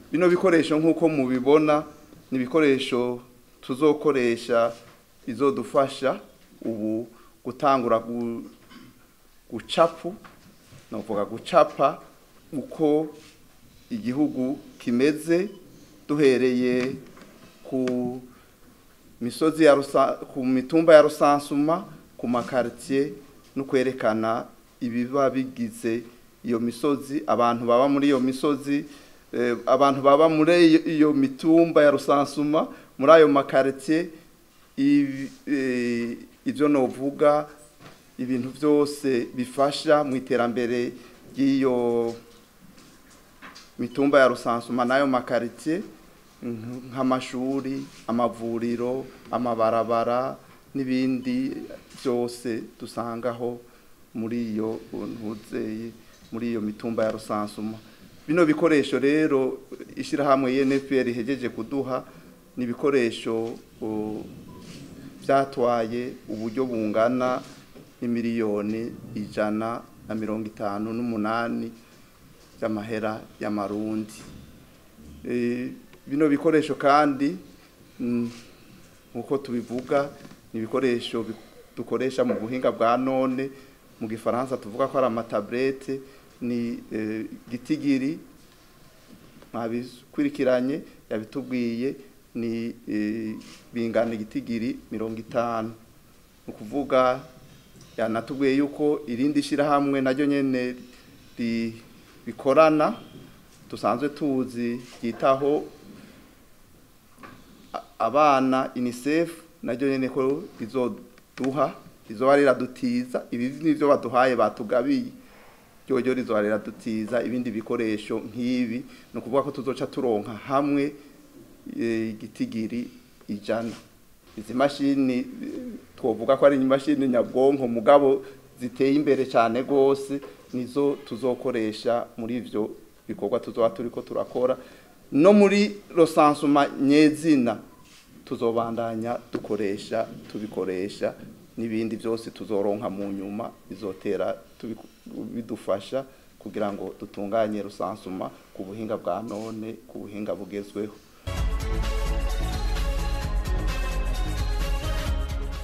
bino bikoresho nk'uko mubibona ni ibikoresho tuzokoresha bizodufasha ubu gutangura gu- gucapu novuga gucapa uko igihugu kimeze duhereye ku misozi ya rusa, ku mitumba ya rusansuma ku makartier no kwerekana ibiba bigize iyo misozi abantu baba muri iyo misozi eh, abantu baba muri iyo- iyo mitumba ya rusansuma muri ayo makartier ibi- eh, ivyo novuga ibintu byose bifasha mu iterambere ry'iyo mitumba ya rusansuma n'ayo makaritiye nk'amashuri amavuriro amabarabara n'ibindi byose dusangaho muri iyo ntuzeye muri iyo mitumba ya rusansuma bino bikoresho rero ishyirahamwe UNFPR ihejeje kuduha ni ibikoresho uh, byatwaye uburyo bungana n'imiliyoni ijana na mirongo itanu n'umunani by'amahera y'amarundi Eh, bino bikoresho kandi mm, nk'uko tubivuga ni ibikoresho bi- dukoresha mu buhinga bwa none mu gifaransa tuvuga ko ari amataburete ni eh, gitigiri mwabikurikiranye yabitubwiye ni eh, bingana igitigiri mirongo itanu ni ukuvuga yanatubwiye yuko irindi shyirahamwe naryo nyene ri- bikorana dusanzwe tuzi ryitaho a- abana UNICEF naryo nyene ko rizoduha rizoba riradutiza ibi nivyo baduhaye batugabiye ryoryo rizoba riradutiza ibindi bikoresho nk'ibi ni ukuvuga ko tuzoca turonka hamwe eh, igitigiri ijana izi mashini eh, twovuga ko ari imashini nyabwonko mugabo ziteye imbere cyane rwose nizo tuzokoresha muri ivyo bikorwa tuzoba turiko turakora no muri rosansuma nyezina tuzobandanya dukoresha tubikoresha n'ibindi byose tuzoronka mu nyuma bizotera tubiku- bidufasha kugira ngo dutunganye rusansuma ku buhinga bwa none ku buhinga bugezweho